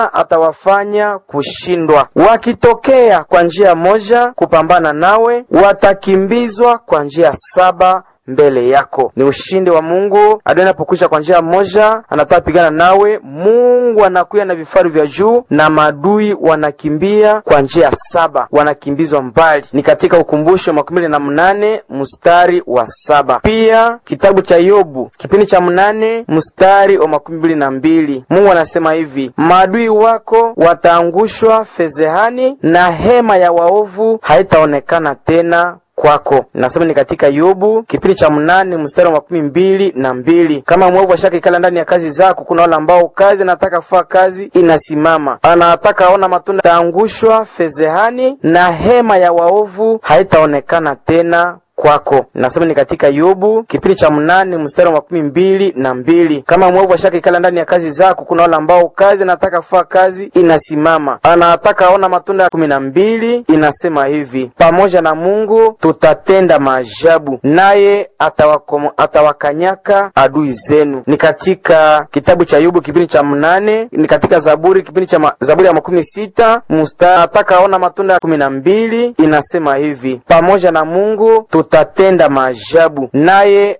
atawafanya kushindwa. Wakitokea kwa njia moja kupambana nawe, watakimbizwa kwa njia saba mbele yako. Ni ushindi wa Mungu. Adui anapokwisha kwa njia moja, anataka pigana nawe, Mungu anakuya na vifaru vya juu na maadui wanakimbia kwa njia saba, wanakimbizwa mbali. Ni katika Ukumbusho makumi mbili na mnane mstari wa saba. Pia kitabu cha Yobu kipindi cha mnane mstari wa makumi mbili na mbili Mungu anasema hivi, maadui wako wataangushwa fezehani na hema ya waovu haitaonekana tena kwako. Nasema ni katika Yobu kipindi cha mnane mstari wa makumi mbili na mbili. Kama mwovu ashaka ikala ndani ya kazi zako, kuna wale ambao kazi anataka kufaa kazi inasimama, anataka aona matunda, taangushwa fezehani na hema ya waovu haitaonekana tena kwako. Nasema ni katika Yobu kipindi cha mnane mstari wa makumi mbili na mbili. Kama mwovu ashaka ikala ndani ya kazi zako, kuna wale ambao kazi anataka kufaa kazi inasimama, anataka aona matunda. kumi na mbili inasema hivi, pamoja na Mungu tutatenda maajabu, naye atawakanyaka adui zenu. Ni katika kitabu cha Yobu kipindi cha mnane, ni katika Zaburi kipindi cha ma, Zaburi ya makumi sita mstari anataka aona matunda. kumi na mbili inasema hivi, pamoja na Mungu tutatenda maajabu naye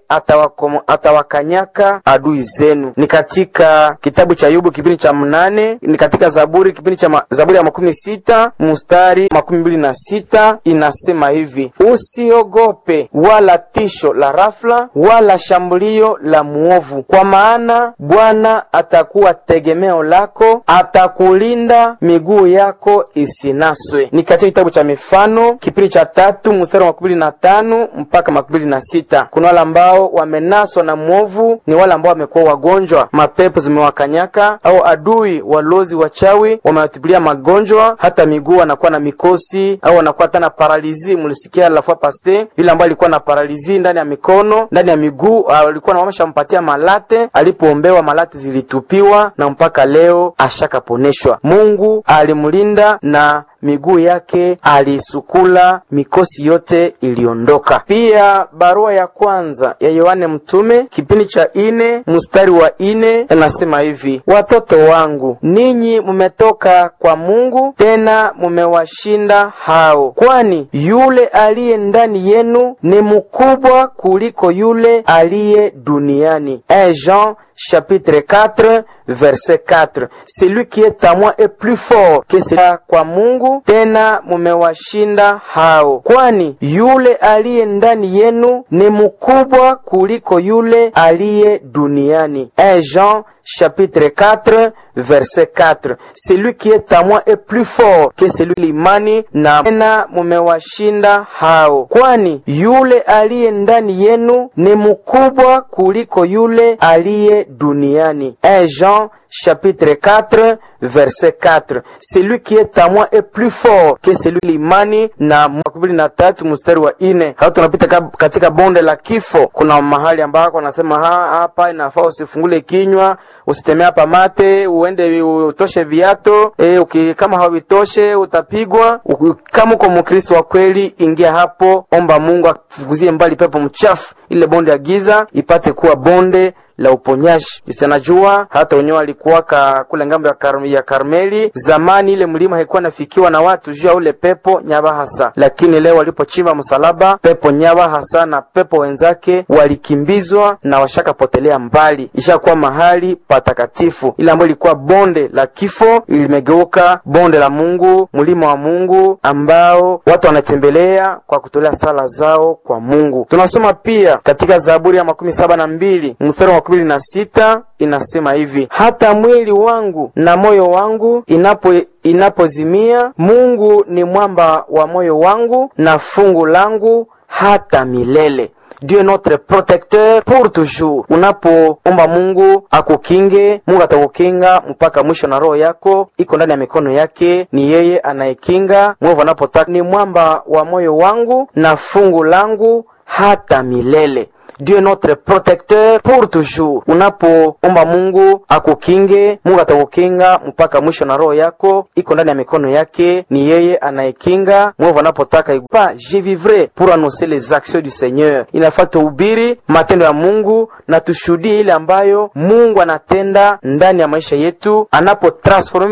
atawakanyaka adui zenu. Ni katika kitabu cha Yobu kipindi cha mnane, ni katika Zaburi kipindi cha ma, Zaburi ya makumi sita mstari makumi mbili na sita inasema hivi, usiogope wala tisho la rafla wala shambulio la muovu, kwa maana Bwana atakuwa tegemeo lako, atakulinda miguu yako isinaswe. Ni katika kitabu cha Mifano kipindi cha tatu mstari wa makumi mbili na tano mpaka makumi mbili na sita. Kuna wale ambao wamenaswa na mwovu, ni wale ambao wamekuwa wagonjwa, mapepo zimewakanyaka, au adui walozi wachawi wamewatibilia magonjwa, hata miguu wanakuwa na mikosi au wanakuwa hata na paralizi. Mlisikia la fois passe yule ambaye alikuwa na paralizi ndani ya mikono, ndani ya miguu, alikuwa na wameshampatia malate, alipoombewa malate zilitupiwa na mpaka leo ashakaponeshwa. Mungu alimlinda na miguu yake aliisukula, mikosi yote iliondoka. Pia barua ya kwanza ya Yohane Mtume kipindi cha ine mstari wa ine inasema hivi: watoto wangu, ninyi mumetoka kwa Mungu, tena mumewashinda hao, kwani yule aliye ndani yenu ni mkubwa kuliko yule aliye duniani. Jean chapitre 4 verset 4. Celui qui est à moi est plus fort que celui kwa Mungu, tena mumewashinda hao, kwani yule aliye ndani yenu ni mkubwa kuliko yule aliye duniani. Jean chapitre 4 verset 4. Celui qui est à moi est plus fort que celui limani, na tena mumewashinda hao, kwani yule aliye ndani yenu ni mkubwa kuliko yule aliye duniani. Jean chapitre 4 verset 4. Celui qui est à moi est plus fort que celui limani, na makumi na tatu mstari wa ine. Hao tunapita katika bonde la kifo, kuna mahali ambako anasema hapa inafaa usifungule kinywa, usitemea hapa mate, uende utoshe viato e, uki, kama hawitoshe utapigwa. Kama uko Mkristo wa kweli, ingia hapo, omba Mungu akufukuzie mbali pepo mchafu, ile bonde ya giza ipate kuwa bonde la uponyaji. Isanajua hata wenyewe walikuwa kule ngambo ya, kar, ya Karmeli zamani, ile mlima haikuwa nafikiwa na watu juu ya ule pepo Nyabahasa, lakini leo walipochimba msalaba, pepo Nyabahasa na pepo wenzake walikimbizwa na washakapotelea mbali, ishakuwa mahali patakatifu. Ile ambayo ilikuwa bonde la kifo limegeuka bonde la Mungu, mlima wa Mungu ambao watu wanatembelea kwa kutolea sala zao kwa Mungu. Tunasoma pia katika Zaburi ya makumi saba na mbili mstari wa kumi na sita inasema hivi: hata mwili wangu na moyo wangu inapo inapozimia, Mungu ni mwamba wa moyo wangu na fungu langu hata milele. Dieu est notre protecteur pour toujours. Unapoomba Mungu akukinge, Mungu atakukinga mpaka mwisho, na roho yako iko ndani ya mikono yake. Ni yeye anayekinga mwovu anapotaka. Ni mwamba wa moyo wangu na fungu langu hata milele. Dieu est notre protecteur pour toujours. Unapoomba Mungu akukinge, Mungu atakukinga mpaka mwisho, na roho yako iko ndani ya mikono yake. Ni yeye anayekinga mwovu anapotaka pa je vivrai pour annoncer les actions du Seigneur. Inafaa tuhubiri matendo ya Mungu na tushuhudie ile ambayo Mungu anatenda ndani ya maisha yetu anapo transform